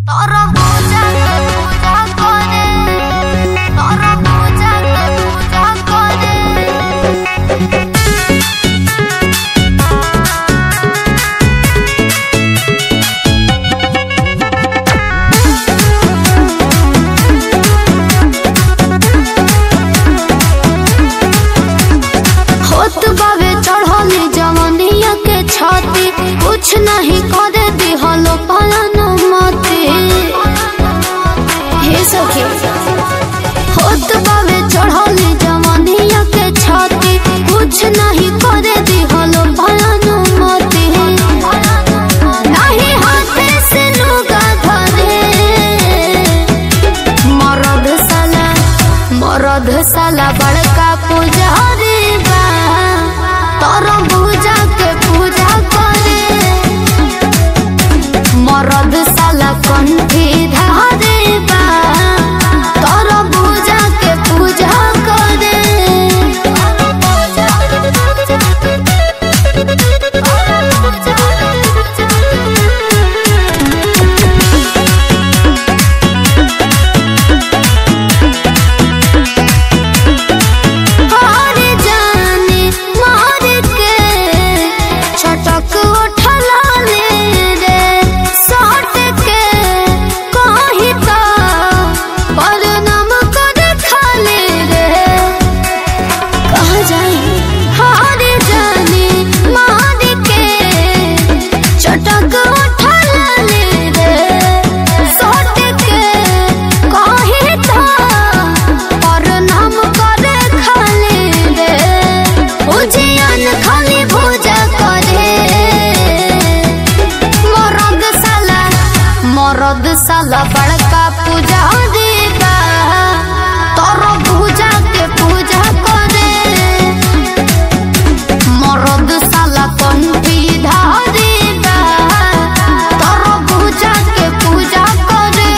ତୋର ପୂଜାକେ ପୂଜା କରେ ତୋର ପୂଜାକେ ପୂଜା କରେ होत बावे चढ़ली जवनिया के छाती कुछ नहीं करे दिहलो पालन मते हे सखी होत बावे चढ़ली जवनिया के छाती कुछ नहीं करे दिहलो पालन मते नहीं हाथे से लुगा धरे मरद साला मरद साला बड़का पुजारी बा तोर पूजा के पूजा करे मरद साला कंठी धारे बा तोर पूजा के पूजा करे हार जाने मार के छटक उठला ले रे सट के कहीं तो बदनाम कर खाले रे कहाँ जाए हार जाने मार के चटक उठला ले रे सट के कहीं तो बदनाम कर खाले रे उजियन खाली पूजा करे मरद साला मरद साला बड़का पूजा देगा तोर पूजा के पूजा करे मरद साला कंठी धारेगा तोर पूजा के पूजा करे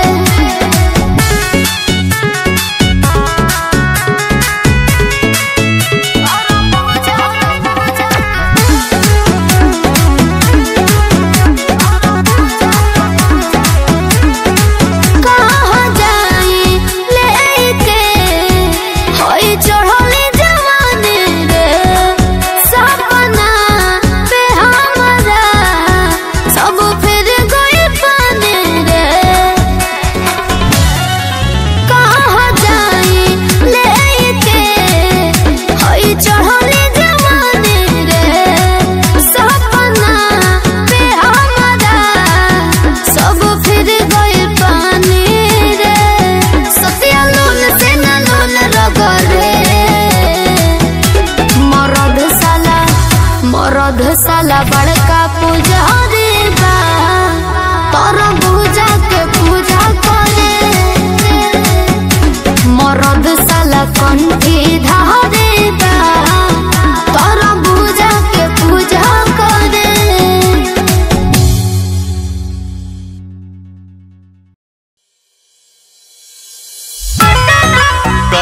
कहाँ जाई लेके होई चढ़ली जवानी रे सपना पे हमारा सब फिर गई पानी रे कहाँ जाई लेके होई चढ़ली जवानी रे सपना पे हमारा सब फिर गई पानी रे सतिया लोन से न लोन रगरे मरद साला मरद साला बड़का पूजा रे बा तोर पूजा के पूजा करे मरद साला कंठी धारे बा तोर पूजा के पूजा करे का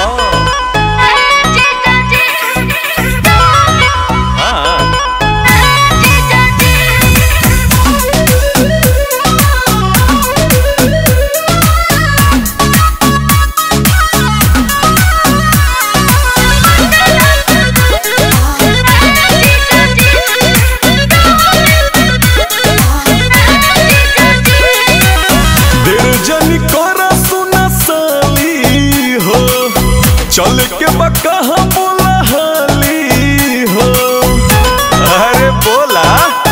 हाँ देर जनी करा सुना साली हो चल के बका बोला हाली हो अरे बोला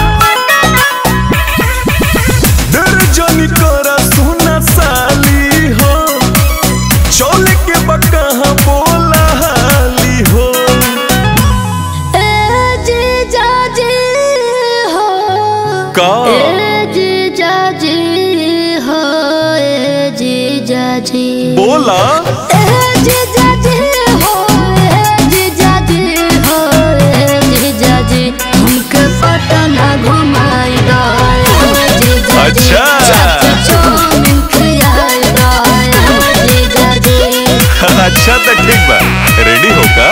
देर जनी करा सुना साली हो चल के बका बोला हाली हो का बोला अच्छा अच्छा तो ठीक बा रेडी हो का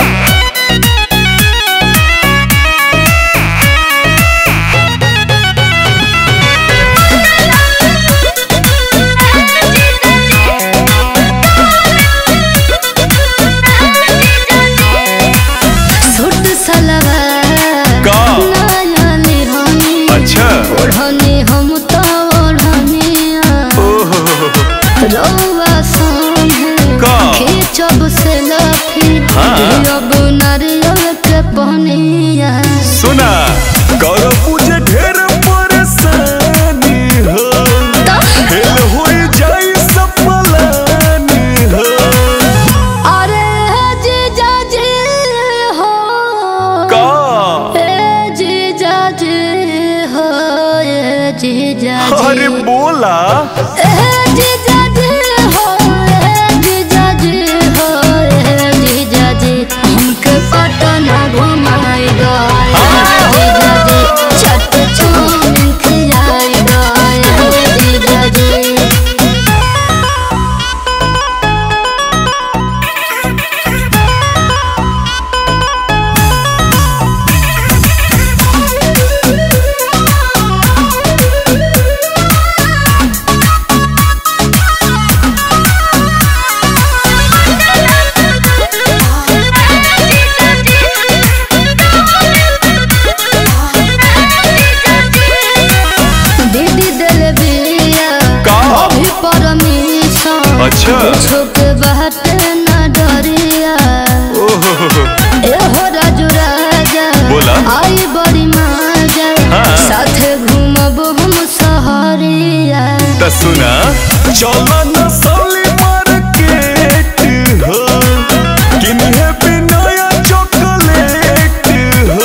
बोला ए जीजा जी हो ए जीजा जी हो ए जीजा जी हमके पटना घुमाई दो ए जीजा जी छठ छून खिलाई दो ए जीजा जी दीदी दिल बिया का? अभी परमिशन अच्छा। छुप बहत न डरिया ओहो ए हो राजू राजा बोला। आई बड़ी मजा हाँ। साथे घूमब हम सहरिया त सुना चलो न साली मार्केट हो किन्हे पे नया चॉकलेट हो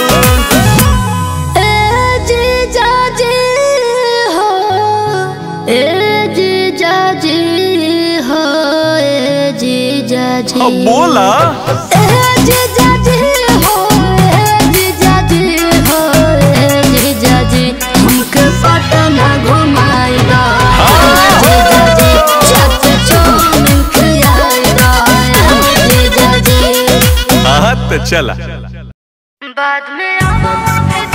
ए जीजा जी हो ए जीजा जी हो ए जीजा जी अब बोला ए जीजा जी हो ए जीजा जी हो ए जीजा जी हमके पटना घुमाई दो ए जीजा जी छत छून खिलाई दो ए जीजा जी हाँ त चला बाद में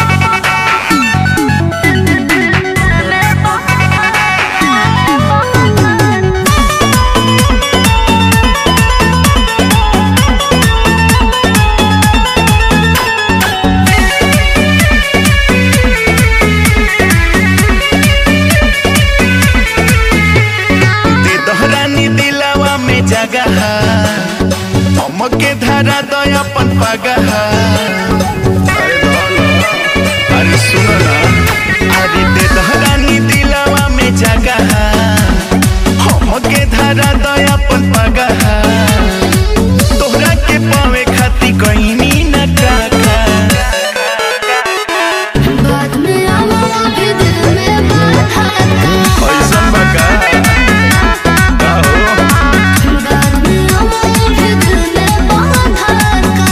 दे दोहरानी दिलावा में जगह हमके धारा दया अपन पगह अरे बोलो, अरे सुनो ना अरे दे दोहरानी दिलावा में जगह हमके धारा दया अपन पगह तोहरा के पावे खाती कहीं ना काका बाद में आवा भी दिल में बाधा ऐसन बका का हो बाद में आवा भी दिल में बाधा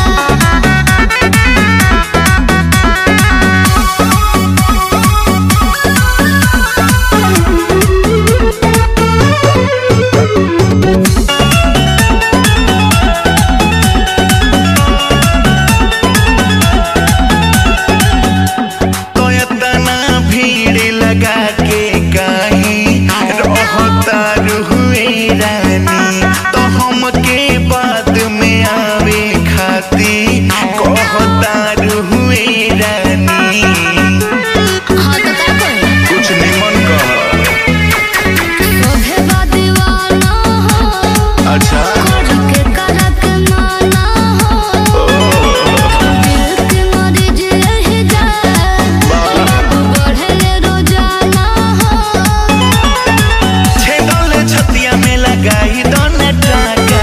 तो इतना भीड़ लगा के कहीं रहता रुए रानी तो हमके बाद में आवे खाती कहता रुए रानी हाँ तो क्या करें कुछ निमन कह सोभे बा दीवाना हो अच्छा करके करक माना हो दिल के मरीज यही जाए बढ़े रोजाना हो छेदल छतिया में लगाई दोने टाका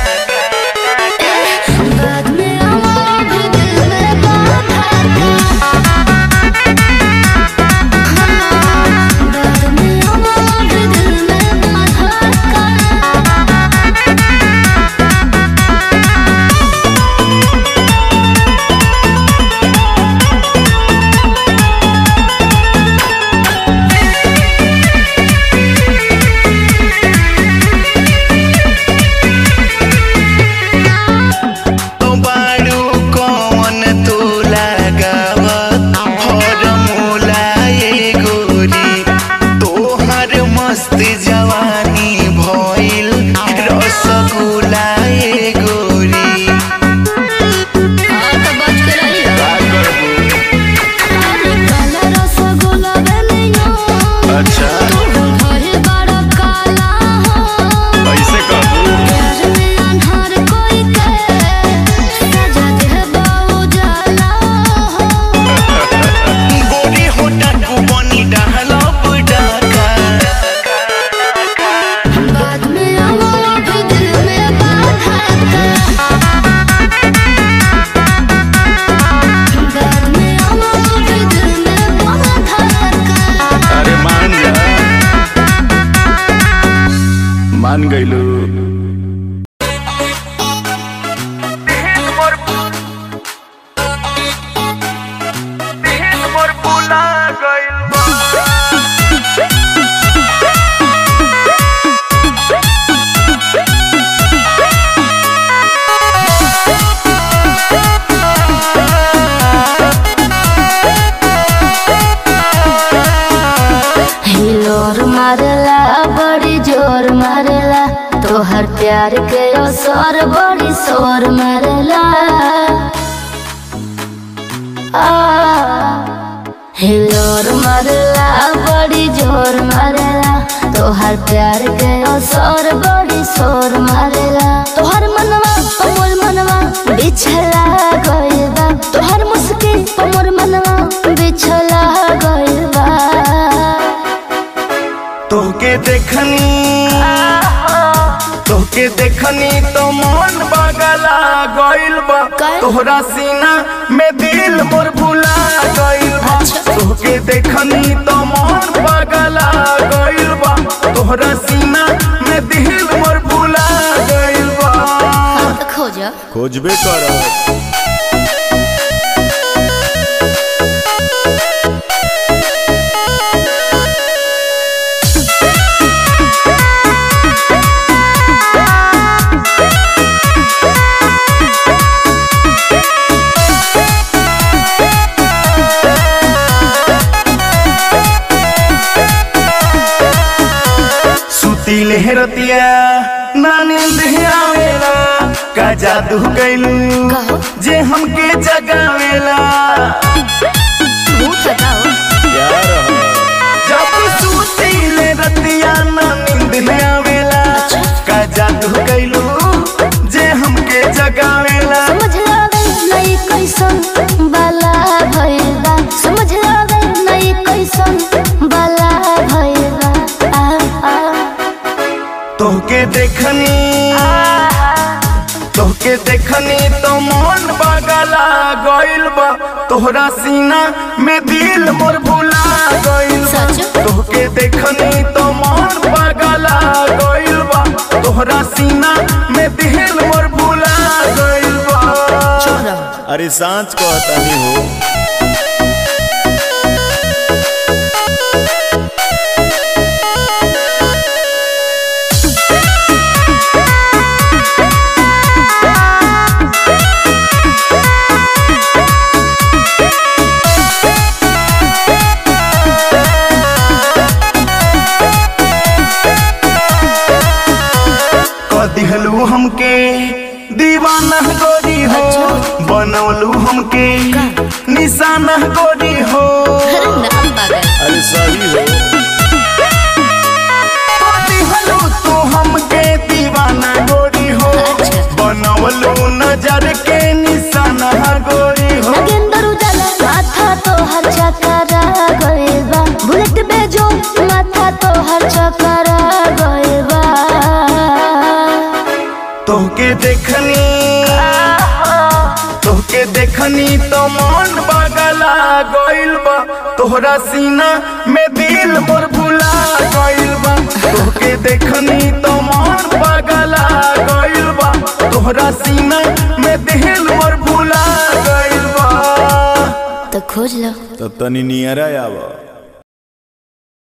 बाद में आवा भी दिल में बाधा बाद में आवा भी दिल में बाधा तो बाड़ू कौन तू लगावत फॉर्मूला ये गोरी तोहर मस्त जवानी भइल रसगुल्ला ये गोरी हाँ तो बच के रहियो का करबू अरे काला रसगुल्ला बेलियो अच्छा तू भइल बड़ा काला हो ऐसे कहबू प्यार में अन्हार कोई के सजा दे बाऊ जाला हो गोरी होटा को बनी डहलब डाका बाद में मान गइलू हिलोर मारला बड़ी जोर मारला तोहर प्यार के असर बड़ी शोर मारला आ, हिलोर मारला बड़ी जोर मारला तोहर प्यार के असर बड़ी शोर मारला तोहर मनवा मोर मनवा बिछला गइल बा तोहर मुस्किल मोर मनवा बिछला गइल बा तोके देखनी तोके देखनी तो मन बगला गइल बा काहे? तोहरा सीना में दिल मोर भुला गइल बा तोके देखनी तो मन बगला गइल बा तोहरा सीना में दिल मोर भुला गइल बा खोजा खोजबे कर सुती लहरतिया ना नींद आवेला का जादू कैलू कहो। जे हमके जगावेला भूत हटाओ यार जब सुती लहरतिया ना नींद आवेला का जादू कैलू जे हमके जगावेला समझ लावे नहीं कैसन बाला भइल बा समझ लावे नहीं कैसन बाला भइल बा आ, आ, तोहके देखनी तोहके देखनी तो मन बगला गइल बा तोहरा सीना में दिल मोर भुला गइल बा सच? तोहके देखनी तो मन बगला गइल बा तोहरा सीना में दिल मोर भुला गइल बा अरे सांच कहतानी हो कदिहलू हमके दीवाना गोरी हो बनौलू हमके निशाना गोरी हो अरे सही हो कदिहलू तू हमके दीवाना गोरी हो बनौलू नजर के निशाना गोरी हो नगेंदर उजाला माथा तो हर चकरा गइल बा बुलेट बेजो माथा तो हर चकरा गइल बा तोहके देखनी तोहके देखनी तो मन बगला गइल बा तोहरा सीना में दिल मोर भुला गइल बा तोहके देखनी तो मन बगला गइल बा तोहरा सीना में दिल मोर भुला गइल बा तो खोज लो तो तनी नियरा आवा